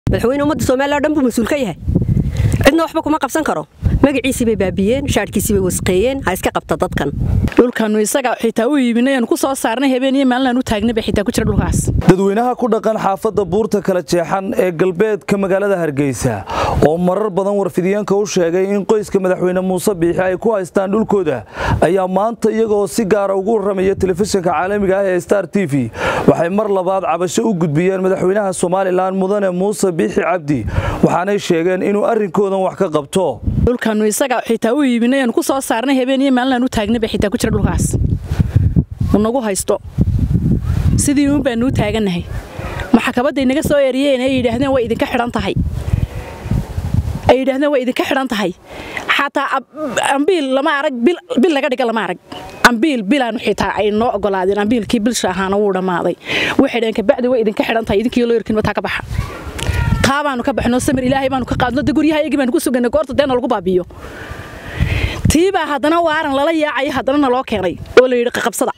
madaxweyne ummadda somalilan o dhan buu mas-uul ka yahay cidna waxba kuma qabsan karo magaciisii bay baabiyeen shaadhkiisii bay wasqeeyeen ha iska qabta dadkan dhulkanu isaga xitaa u iibinayanu ku soo saarnay habeen iyo maalin aan u taagnay bay xitaa ku jira dhulkaas dadweynaha ku dhaqan xaafadda buurta kala jeexan ee galbeedka magaalada hargeysa oo marar badan warfidyaenka u sheegay in qoyska madaxweyne muuse biixi ay ku haystaan dhulkooda ayaa maanta iyagoo si gaara ugu warramaya telefishinka caalamiga ah ee star t v waxay mar labaad cabasho u gudbiyeen madaxweynaha somalilan mudane muuse biixi cabdi waxaanay sheegeen inuu arrinkoodan wax ka qabto dhulkanu isaga xitaa u iibinayanu ku soo saarnay habeen iyo maalin aan u taagnay bay xitaa ku jira dhulkaas nagu haysto sidii uun baanu u taagannahay maxkabadday naga soo eriyeen ay yidhaahdeen way idinka xidhan tahay ay yidhaahdeen way idinka xidhan tahay xataa ambiil lama arag bil laga dhiga lama arag ambiil bilaanu xitaa ay noo ogolaadeen ambiilkii bilsha ahaana wuu dhammaaday waxay dhaheen kabacdi way idinka xidhan tahay idinkii loo yarkin mataa ka baxa taa baanu ka baxno samir ilaahay baanu ka qaadno de guryaha iyagii baanu ku suganay goorta deena lagu baabiyo tiibaa haddana waaran lala yaacaya haddana naloo keenay oo la yidhi qaqabsada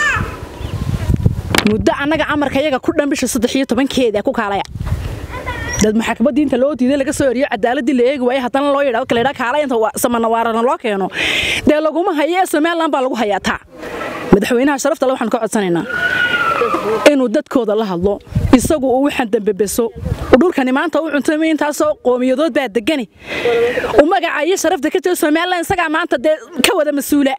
muddo annaga amarka yaga ku dhan bisha saddex iyo tobankeeda ku kaalaya dad maxkamadii inta loo diiday laga soo eriyo cadaaladii la eegi waayay haddana loo yidhaa kale kaalay inta samana waarana loo keeno dee laguma hayo ee somaliland baa lagu hayaa taa madaxweynaha sharafta le waxaan ka codsanaynaa inuu dadkooda la hadlo isagu uu waxaan dambebeso dhulkani maanta u cuntamay intaasoo qoomiyadood baa degani u magacayo sharafta ka jira somaliland isagaa maanta dee ka wada mas-uula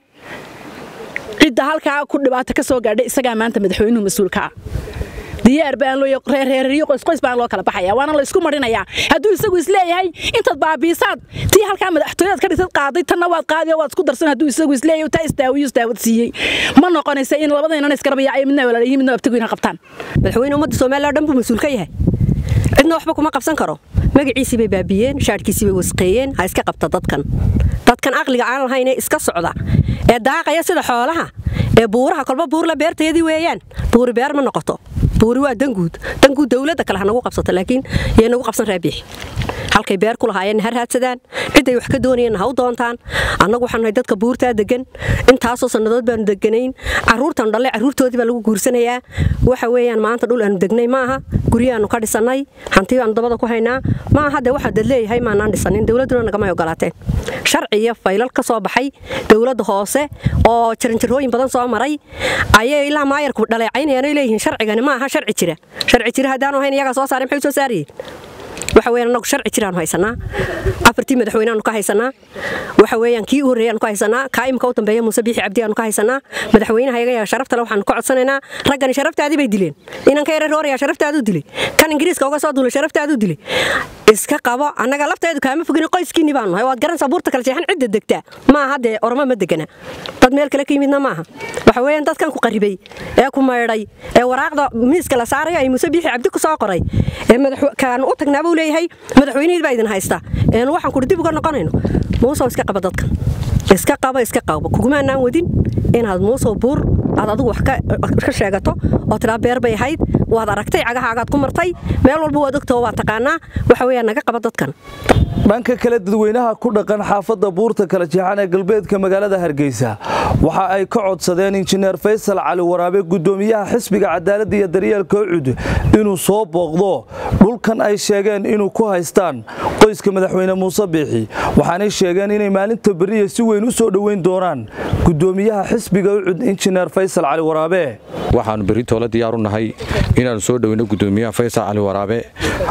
cidda halkaa ku dhibaato ka soo gaadhay isagaa maanta madaxweynuhu mas-uulka ah diyaar baan loo reerreeriyo qoysqoys baan loo kala baxaya waana la isku marinayaa hadduu isagu isleeyahay intaad baabiisaad tii halkaa madaxtooyaad ka dhigtad qaaday tanna waad qaadi oo waad isku darsan hadduu isagu isleeyahay taa istaawiyo istaawad siiyey ma noqonaysa in labadaynan isgarabaya midna walaalayihin midna abtigu ina qabtaan madaxweyne ummadda somalilan o dhan buu mas-uul ka yahay cidna waxba kuma qabsan karo magaciisii bay baabiyeen shaadhkiisii bay wasqeeyeen ha iska qabta dadkan dadkan aqliga aan lahayn ee iska socda ee daaqaya sida xoolaha ee buuraha kolba buurla beerteedii weeyaan buuri beer ma noqoto buuri waa danguud danguud dowladda kale ha nagu qabsato laakiin yay nagu qabsan raabiixi halkay beer ku lahaayeen har haadsadaan ciday wax ka doonayeen ha u doontaan annagu waxaan nahay dadka buurtaa degan intaasoo sannadood baanu deganayn carruurtan dhalle carruurtoodii baa lagu guursanayaa waxa weeyaan maanta dhul aanu degnay ma aha guryahaanu ka dhisannay hanti baanu dabada ku haynaa ma aha dee waxaa dad leeyahay maanaan dhisanin dowladduna nagamay ogolaateen sharci iyo faylal ka soo baxay dowladda hoose oo jaranjarooyin badan soo maray ayay ilaa maayarku dhaleecaynayaan leeyihiin sharcigani ma aha sharci jira sharci jira haddaanu hayn iyagaa soo saaray maxay soo saarayeen waxa weeyaan annagu sharci jiraanu haysanaa afartii madaxweyneaanu ka haysanaa waxa weeyaan kii u horreeyaanu ka haysanaa kaa imika u dambeeya muuse biixi cabdi aanu ka haysanaa madaxweynaha iyaga sharaftale waxaanu ka codsanaynaa raggani sharaftaadii bay dileen inanka yare rooraya sharaftaaduu dilay kan ingiriiska uga soo duulay sharaftaaduu dilay iska qabo annaga lafteedu kaama fogin qoyskiinni baanu nahay waad garanaysaa buurta kala jeexan cidda degtaa ma aha dee ormo ma degana dad meel kale ka yimidna maaha waxa weeyaan dadkan ku qarribay ee ku maydhay ee waraaqda miiska la saarayo ay muuse biixi cabdi ku soo qoray ee kaan u tagnaabuu leeyahay madaxweynihii baa idin haysta een waxaan kudhi dib uga noqonayno muusow iska qaba dadkan iska qabo iska qabo kugumaanaan wadin inaad muusow buur aad adigu wax ka sheegato oo tidhaa beer bay ahayd waad aragtay cagahaagaad ku martay meel walba waad ogtao waa taqaanaa waxa weeyaan naga qaba dadkan dhanka kale dadweynaha ku dhaqan xaafadda buurta kala jeexan ee galbeedka magaalada hargeysa waxa ay ka codsadeen injineer faysal cali waraabe guddoomiyaha xisbiga cadaaladda iyo daryeelka ucud inuu soo booqdo dhulkan ay sheegeen inuu ku haystaan qoyska madaxweyne muuse biixi waxaanay sheegeen inay maalinta beriya si weyn u soo dhoweyn doonaan guddoomiyaha xisbiga ucud injineer faysal cali waraabe waxaannu berritoola diyaar u nahay inaannu soo dhoweyno guddoomiyaha faysal cali waraabe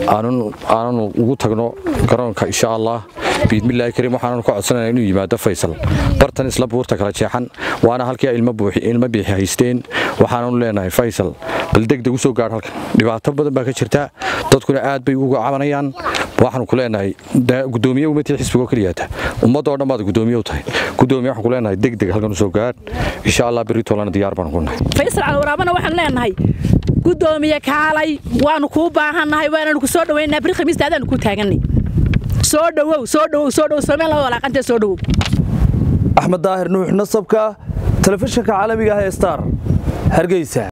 aananu ugu tagno garoonka insha allah biidmillaahi kariim waxaananu ka codsanayna inuu yimaado faysal bartan isla buurta kala jeexan waana halkii ay ilmo biixi haysteen waxaananu leenahay faysal bal degdeg u soo gaadh halkan dhibaato badan baa ka jirta dadkuna aad bay uga cabanayaan waxaanu ku leenahay gudoomiye umatii xisbigoo keliyaata ummadoo dhan baad gudoomiye u tahay gudoomiye waxaan ku leenahay degdeg halkan u soo gaadh insha allah beritoolana diyaar baanu ku nahay faysal calwaraabana waxaan leenahay gudoomiye kaalay waanu kuu baahannahay waananu ku soo dhoweynaa beri khamiista adaanu ku taaganay soo dhowow soo dhowow soo dhowow somaliland walaaqantee soo dhowow axmed daahir nuux nasabka telefishinka caalamiga ah ee star hargeysa